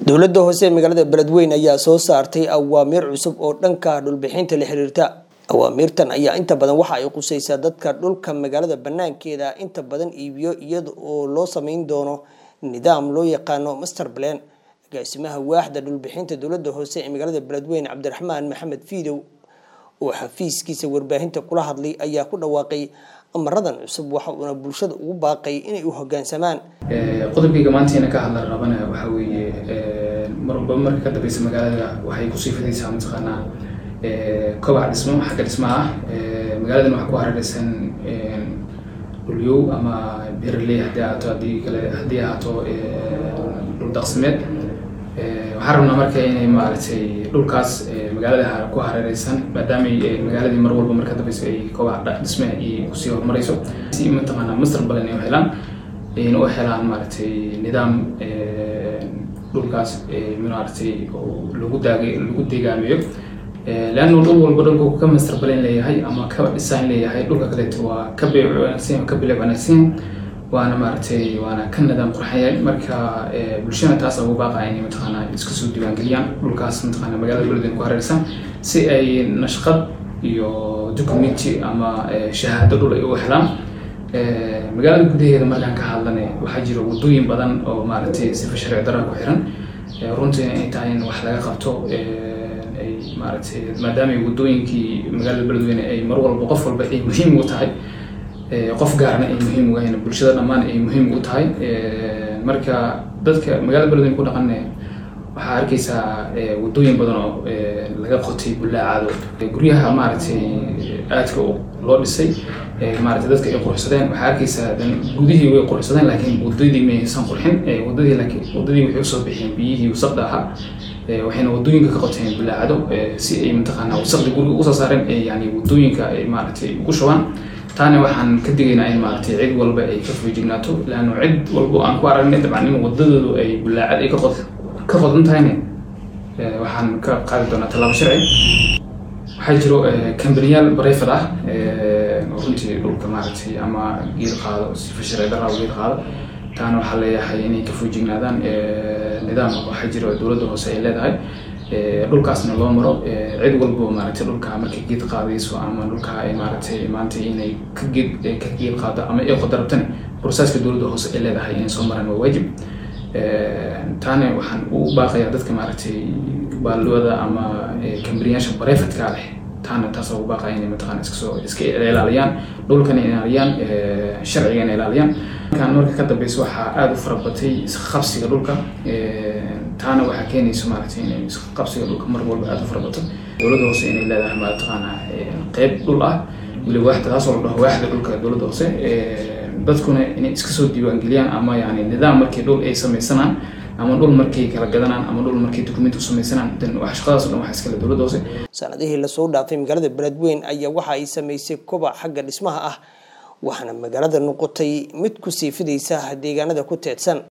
dowladda hoose ee magaalada beledweyne ayaa soo saartay awaamiir cusub oo dhanka dhulbixinta la xiriirta awaamiirtan ayaa inta badan waxa ay qusaysaa dadka dhulka magaalada banaankeeda inta badan iibiyo iyada oo loo sameyn doono nidaam loo yaqaano master plan agaasimaha waaxda dhulbixinta dowladda hoose ee magaalada beledweyne cabdiraxmaan maxamed fiidow oo xafiiskiisa warbaahinta kula hadlay ayaa ku dhawaaqay amaradan cusub waxa uuna bulshada ugu baaqay inay u hogaansamaan qodobkayga maantiina ka hadla rabana waxaa weeye marba marka ka dambeysa magaalada waxay kusii fidaysaa mataqaanaa kobac dhismo xagga dhismaha ah magaaladan waxaa ku hareeraysan dhulyow ama beeraley haddii ahaato haddii kale haddii ahaato dhul daqsimeed waxaan rabnaa marka inay maaragtay dhulkaas magaalada ku hareereysan maadaamay magaaladii mar walba marka dambeysa ay kobac dhisme ay kusii horumareyso si mataqaanaa master balan ay u helaan in u helaan maaragtay nidaam dhulkaas maaragtay lagu daagay lagu deegaameeyo leannu dhul walba dhulku ka master balan leeyahay ama ka design leeyahay dhulka kaleeto waa ka beec wanaagsan ka bileec wanaagsan waana maaragtay waana ka nidaam qurxaya marka bulshada taas ugu baaqaya inay mataqaanaa iska soo diiwaangeliyaan dhulkaas mataqaanaa magaalada beledweyne ku hareeraysan si ay nashqad iyo documenti ama shahaado dhul ay u helaan magaalada gudaheeda markaan ka hadlane waxaa jira wadooyin badan oo maaragtay sifa sharci darra ku xiran runtii ay tahay in wax laga qabto ay maaragtay maadaama wadooyinkii magaalada beledweyne ay mar walba qof walba ay muhiim u tahay qof gaarna ay muhiim uga hayn bulshada dhammaan ay muhiim u tahay marka dadka magaalada beledweyne ku dhaqanne waxaa arkaysaa wadooyin badan oo laga qotay bullaacado guryaha maaragtay aadka loo dhisay maaragtay dadka ay qurxsadeen waxaa arkaysaa gudihii way qurxsadeen laakiin wadadii maysan qurxin wadadii laakiin wadadii waxay usoo bixeen biyihii wasaqda ahaa waxayna wadooyinka ka qoteen bullaacado si ay mataqaanaa wasaqdi guriga usoo saareen yani wadooyinka ay maaragtay ugu shubaan taana waxaan ka digaynaa in maaragtay cid walba ay ka feejignaato laanno cid walba aan ku aragnay dabcan in wadadoodu ay bullaacad ay ka qod ka qodan tahayne waxaan ka qaadi doonaa tallaabo sharci waxaa jiro kambaniyaal bareyfad ah runtii dhulka maaragtay ama geed qaado sifa sharci darraa geed qaado taana waxaa leeyahay inay ka feejignaadaan nidaam waxaa jiro dowladda hoose ay leedahay dhulkaasna loo maro cid walbo maaragtay dhulka markay geed qaadayso ama dhulka ay maaragtay maanta inay ka geed ka geed qaado ama ay qodarabtane processka dowladda hoose ay leedahay inay soo maraan waa waajib taana waxaan u baaqayaa dadka maaragtay baaldooda ama kambaniyaasha barefadka leh taana taas ugu baaqaya inay mataqaana iska soo iska ilaaliyaan dhulkana ilaaliyaan sharcigana ilaaliyaan markaan marka ka dambeysa waxaa aada u farabatay isqabsiga dhulka taana waxaa keenaysa maaragtay inay isqabsiga dhulka mar walba aada u farabato dowladda hoose inay leedahay mataqaana qeyb dhul ah weli waaxda taasoo la dhaho waaxda dhulka dowladda hoose dadkuna inay iska soo diiwaangeliyaan ama yani nidaam markii dhul ay samaysanaan ama dhul markay kala gadanaan ama dhul markay dukumenti u samaysanaan dan wax shaqadaas o dhan waxa iskale dowladda hoose sanadihii lasoo dhaafay magaalada beledweyne ayaa waxa ay samaysay kobac xagga dhismaha ah waxaana magaalada noqotay mid ku sii fidaysa deegaanada ku teedsan